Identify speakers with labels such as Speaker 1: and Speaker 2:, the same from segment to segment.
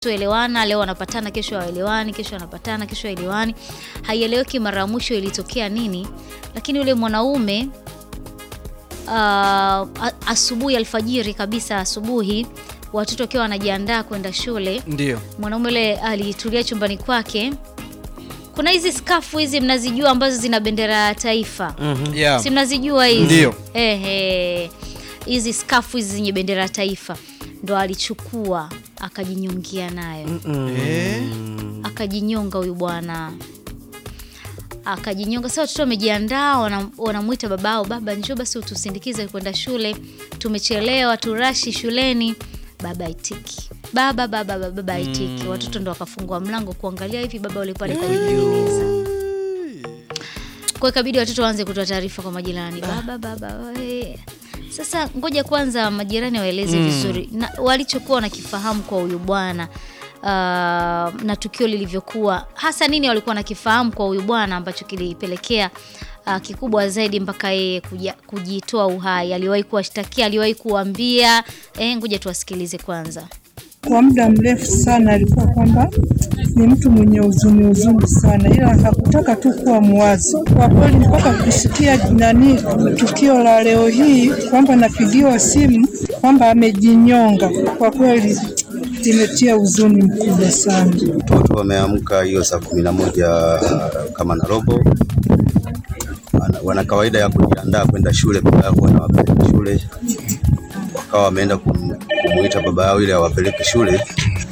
Speaker 1: elewana leo wanapatana, kesho hawaelewani, kesho wanapatana, kesho hawaelewani, haieleweki mara ya mwisho ilitokea nini. Lakini yule mwanaume uh, a- asubuhi, alfajiri kabisa, asubuhi watoto wakiwa wanajiandaa kwenda shule,
Speaker 2: Ndio.
Speaker 1: mwanaume yule alitulia chumbani kwake. Kuna hizi skafu hizi mnazijua, ambazo zina bendera ya taifa
Speaker 2: Yeah.
Speaker 1: si mnazijua hizi
Speaker 2: Ndio.
Speaker 1: Ehe, hizi skafu hizi zenye bendera ya taifa ndo alichukua akajinyongia nayo
Speaker 2: Eh.
Speaker 1: akajinyonga huyu bwana akajinyonga. Sasa watoto wamejiandaa, wana- wanamwita babao, baba njoo basi utusindikize kwenda shule, tumechelewa, turashi shuleni. Baba aitiki, baba baba baba, baba aitiki. Watoto ndo wakafungua mlango kuangalia hivi baba ule pale kajining'iniza. Kwa hiyo ikabidi watoto waanze kutoa taarifa kwa majirani, baba baba. we. Sasa ngoja kwanza majirani waeleze vizuri na walichokuwa wanakifahamu kwa huyu bwana uh, na tukio lilivyokuwa, hasa nini walikuwa wanakifahamu kwa huyu bwana ambacho kilipelekea uh, kikubwa zaidi mpaka yeye kuja- kujitoa uhai. Aliwahi kuwashtakia, aliwahi kuambia. Eh, ngoja tuwasikilize kwanza.
Speaker 3: Kwa muda mrefu sana alikuwa kwamba ni mtu mwenye huzuni huzuni sana, ila hakutaka tu kuwa mwazi. Kwa kweli mpaka kusikia nani tukio la leo hii kwamba napigiwa simu kwamba amejinyonga, kwa kweli limetia huzuni mkubwa sana.
Speaker 4: Watoto wameamka hiyo saa kumi na moja kama na robo, wana, wana kawaida ya kujiandaa kwenda shule, baba yao wanawapeleka shule, wakawa wameenda kum, kumuita baba yao ili awapeleke shule.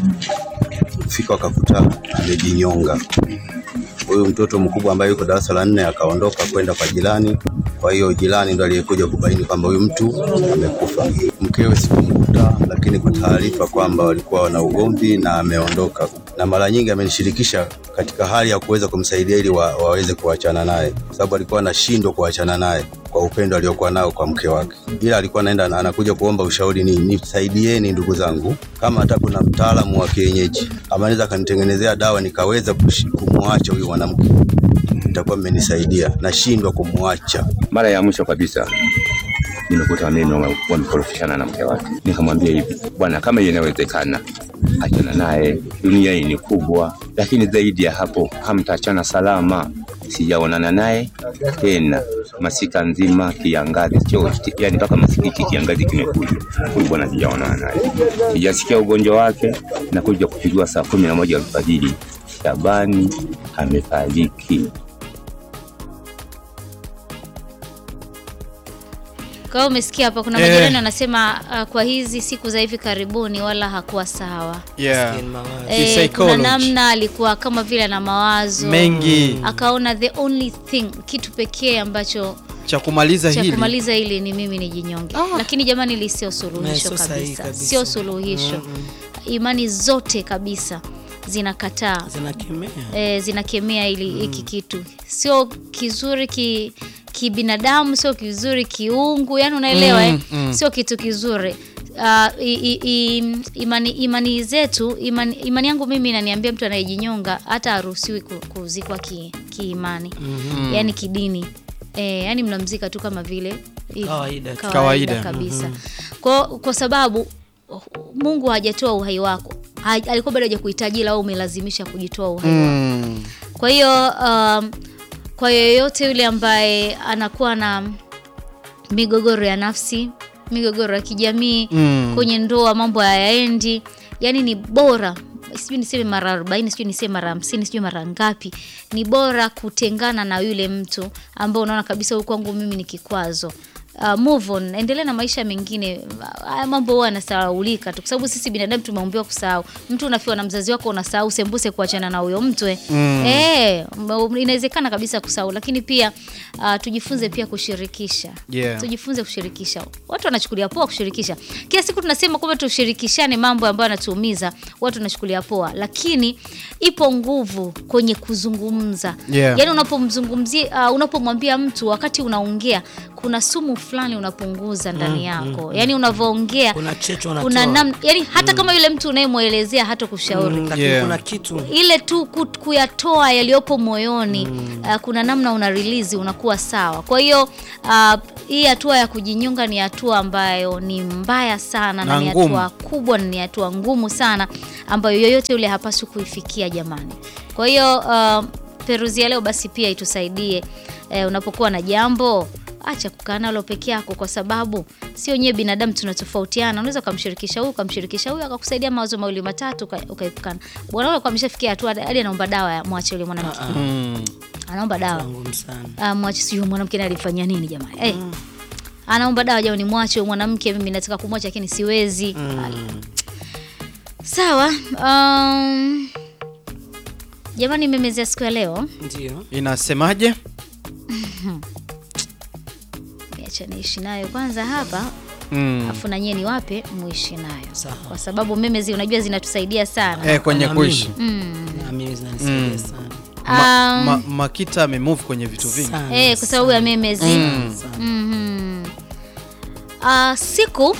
Speaker 4: Kufika wakakuta amejinyonga. Huyu mtoto mkubwa ambaye yuko darasa la nne akaondoka kwenda kwa jirani. Kwa hiyo jirani ndo aliyekuja kubaini kwamba huyu mtu amekufa. Mkewe sikumkuta, lakini kwa taarifa kwamba walikuwa wana ugomvi na ameondoka, na mara nyingi amenishirikisha katika hali ya kuweza kumsaidia ili wa, waweze kuachana naye, kwa sababu alikuwa anashindwa kuachana naye kwa upendo aliokuwa nao kwa mke wake, ila alikuwa anaenda anakuja kuomba ushauri, ni nisaidieni ndugu zangu, kama hata kuna mtaalamu wa kienyeji ama anaweza akanitengenezea dawa nikaweza kushi- kumwacha huyu mwanamke, itakuwa mmenisaidia. Nashindwa kumwacha.
Speaker 5: Mara ya mwisho kabisa nimekuta mimi wame- wamekorofishana na mke wake, nikamwambia hivi, bwana, kama inawezekana achana naye, dunia hii ni kubwa, lakini zaidi ya hapo hamtaachana salama. Sijaonana naye tena masika nzima, kiangazi chote, yani mpaka masika hiki kiangazi kimekuja, huyu bwana sijaonana naye, sijasikia ugonjwa wake, na kuja kupigwa saa kumi na moja alfajiri, Shabani amefariki.
Speaker 1: Kwa hiyo umesikia hapa kuna
Speaker 2: Eh.
Speaker 1: majirani wanasema uh, kwa hizi siku za hivi karibuni wala hakuwa sawa.
Speaker 2: Yeah.
Speaker 6: Maskini mawazo.
Speaker 1: Eh, kuna
Speaker 2: Psychology.
Speaker 1: namna alikuwa kama vile ana mawazo
Speaker 2: Mengi
Speaker 1: akaona the only thing kitu pekee ambacho
Speaker 2: cha kumaliza
Speaker 1: cha
Speaker 2: hili.
Speaker 1: kumaliza hili ni mimi nijinyonge. Lakini jamani, hili sio suluhisho
Speaker 6: Na sio sahihi
Speaker 1: kabisa,
Speaker 6: kabisa.
Speaker 1: sio suluhisho. Imani zote kabisa zinakataa
Speaker 6: zinakemea
Speaker 1: e, zinakemea ili hiki kitu sio kizuri ki kibinadamu, sio kizuri kiungu, yani unaelewa eh? Sio kitu kizuri. Uh, i, i, i, imani, imani zetu imani, imani yangu mimi inaniambia mtu anayejinyonga hata haruhusiwi ku- kuzikwa ki- kiimani yani kidini e, yani mnamzika tu kama vile hivi,
Speaker 6: Kawaida tu.
Speaker 2: Kawaida.
Speaker 1: kabisa kwa, kwa sababu Mungu hajatoa uhai wako ha, alikuwa bado hajakuhitaji ila wewe umelazimisha kujitoa uhai wako
Speaker 2: Mm.
Speaker 1: kwa hiyo um, kwa yoyote yule ambaye anakuwa na migogoro ya nafsi, migogoro ya kijamii
Speaker 2: Mm.
Speaker 1: kwenye ndoa, mambo hayaendi, yani ni bora sijui niseme mara 40 sijui niseme mara 50 sijui mara ngapi, ni bora kutengana na yule mtu ambao unaona kabisa huyu kwangu mimi ni kikwazo. Uh, move on, endelea na maisha mengine. Haya mambo huwa yanasahaulika tu, kwa sababu sisi binadamu tumeumbiwa kusahau. Mtu unafiwa na mzazi wako, unasahau sembuse kuachana na huyo mtu eh. Eh, m- inawezekana kabisa kusahau, lakini pia uh, tujifunze pia kushirikisha
Speaker 2: Yeah.
Speaker 1: tujifunze kushirikisha. Watu wanachukulia poa kushirikisha. Kila siku tunasema kwamba tushirikishane mambo ambayo yanatuumiza, watu wanachukulia poa, lakini ipo nguvu kwenye kuzungumza.
Speaker 2: Yeah.
Speaker 1: Yaani unapomzungumzia uh, unapomwambia mtu wakati unaongea, kuna sumu fulani unapunguza ndani yako yaani unavyoongea
Speaker 6: Kuna checho
Speaker 1: kuna
Speaker 6: unatoa.
Speaker 1: namna yani hata kama yule mtu unayemwelezea hata kushauri
Speaker 6: Mm, lakini
Speaker 2: Yeah.
Speaker 6: kuna kitu
Speaker 1: ile tu ku- kuyatoa yaliyopo moyoni uh, kuna namna una release unakuwa sawa kwa hiyo uh, hii hatua ya kujinyonga ni hatua ambayo ni mbaya sana na,
Speaker 2: Na
Speaker 1: ni
Speaker 2: ngumu.
Speaker 1: hatua kubwa na ni hatua ngumu sana ambayo yoyote yule hapaswi kuifikia jamani kwa hiyo uh, peruzi ya leo basi pia itusaidie eh, unapokuwa na jambo acha kukaa nalo peke yako kwa sababu sio nyewe binadamu tunatofautiana unaweza ukamshirikisha huyu ukamshirikisha huyu akakusaidia mawazo mawili matatu uka- ukaepukana bwana ule kwa ameshafikia hatua hadi anaomba dawa ya mwache yule mwanamke
Speaker 2: Mm.
Speaker 1: anaomba dawa
Speaker 6: ngumu sana.
Speaker 1: Ah, mwache sijui mwanamke naye alifanyia nini jamani eh, anaomba dawa jamani mwache huyu mwanamke mimi nataka kumwacha lakini siwezi sawa um, jamani memezea siku ya leo
Speaker 6: Ndio.
Speaker 2: Inasemaje?
Speaker 1: acha niishi nayo kwanza hapa
Speaker 2: Mm.
Speaker 1: afu na nyie ni wape muishi nayo
Speaker 6: Sawa.
Speaker 1: kwa sababu memezi unajua zinatusaidia sana
Speaker 2: Eh, kwenye
Speaker 6: Naamini.
Speaker 2: kuishi.
Speaker 6: Na mimi zinanisaidia sana.
Speaker 2: Ma,
Speaker 1: Um,
Speaker 2: ma, Makita amemove kwenye vitu vingi.
Speaker 6: Sana,
Speaker 1: eh, kwa sababu ya memezi
Speaker 2: Mm.
Speaker 6: sana.
Speaker 1: Mhm. Ah, siku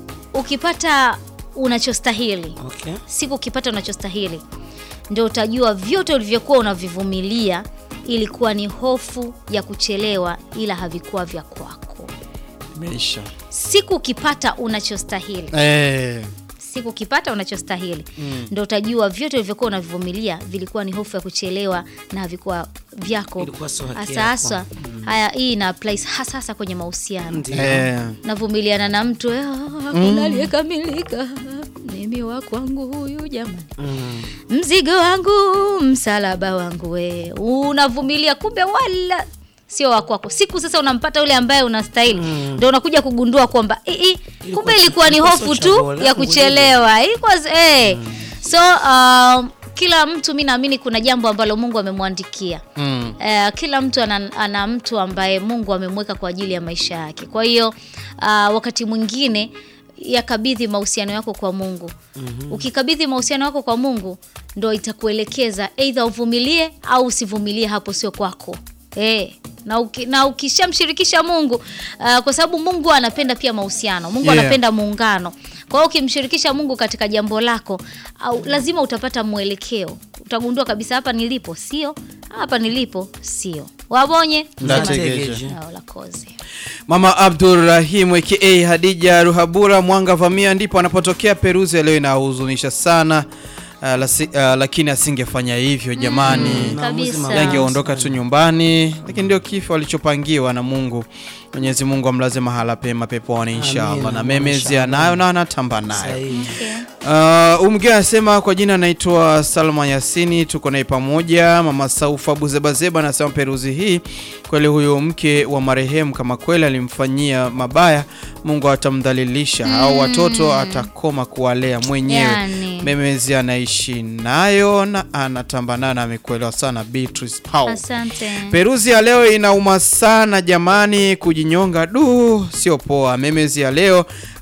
Speaker 1: ukipata unachostahili
Speaker 6: Okay.
Speaker 1: siku ukipata unachostahili ndio utajua vyote ulivyokuwa unavivumilia ilikuwa ni hofu ya kuchelewa ila havikuwa vya kwako
Speaker 2: Imeisha.
Speaker 1: siku ukipata unachostahili
Speaker 2: Eh.
Speaker 1: siku ukipata unachostahili ndo utajua vyote ulivyokuwa unavivumilia vilikuwa ni hofu ya kuchelewa na havikuwa vyako
Speaker 6: Ilikuwa sio haki
Speaker 1: hasa
Speaker 6: yako.
Speaker 1: haswa haya hii ina apply hasa hasa kwenye mahusiano
Speaker 6: Ndio.
Speaker 2: Eh.
Speaker 1: navumiliana na mtu "Ah, hakuna aliyekamilika mimi wa kwangu huyu jamani
Speaker 6: Mm.
Speaker 1: mzigo wangu msalaba wangu we unavumilia kumbe wala sio wakwako siku sasa unampata yule ambaye unastahili ndo unakuja kugundua kwamba "Eh, eh, kumbe ilikuwa ni
Speaker 6: ilikuwa
Speaker 1: hofu
Speaker 6: sio
Speaker 1: tu
Speaker 6: chaguo
Speaker 1: ya
Speaker 6: langu
Speaker 1: kuchelewa ilikuwa eh. so um, kila mtu mi naamini kuna jambo ambalo mungu amemwandikia
Speaker 2: Mm.
Speaker 1: Eh, kila mtu ana, ana mtu ambaye mungu amemweka kwa ajili ya maisha yake kwa hiyo uh, wakati mwingine yakabidhi mahusiano yako kwa mungu mm-hmm. ukikabidhi mahusiano yako kwa mungu ndo itakuelekeza eidha uvumilie au usivumilie hapo sio kwako eh na, uki, na ukishamshirikisha mungu uh, kwa sababu mungu anapenda pia mahusiano mungu
Speaker 2: Yeah.
Speaker 1: anapenda muungano kwa hiyo ukimshirikisha mungu katika jambo lako au lazima utapata mwelekeo utagundua kabisa hapa nilipo sio hapa nilipo sio wabonye
Speaker 2: Ndategeje.
Speaker 6: Tegeje.
Speaker 1: Ao la kozi.
Speaker 2: Mama Abdurrahim aka Hadija Ruhabura Mwanga Vamia ndipo anapotokea. Peruzi ya leo inahuzunisha sana. Uh, lasi, uh, lakini asingefanya hivyo jamani.
Speaker 1: kabisa.
Speaker 2: yangeondoka tu nyumbani, lakini ndio kifo alichopangiwa na Mungu. Mwenyezi Mungu amlaze mahala pema peponi inshallah,
Speaker 6: Amina,
Speaker 2: na memezi anayo na anatamba nayo.
Speaker 6: Sahihi.
Speaker 1: Okay.
Speaker 2: Uh, huyu mwingine anasema kwa jina anaitwa Salma Yasini, tuko naye pamoja. Mama Saufa Buzebazeba anasema peruzi hii kweli, huyo mke wa marehemu kama kweli alimfanyia mabaya, Mungu atamdhalilisha au watoto atakoma kuwalea mwenyewe.
Speaker 1: Yani.
Speaker 2: Memezi anaishi nayo na anatamba nayo na amekuelewa sana. Beatrice Paul.
Speaker 1: asante
Speaker 2: Peruzi ya leo inauma sana jamani, kujinyonga du, sio poa. Memezi ya leo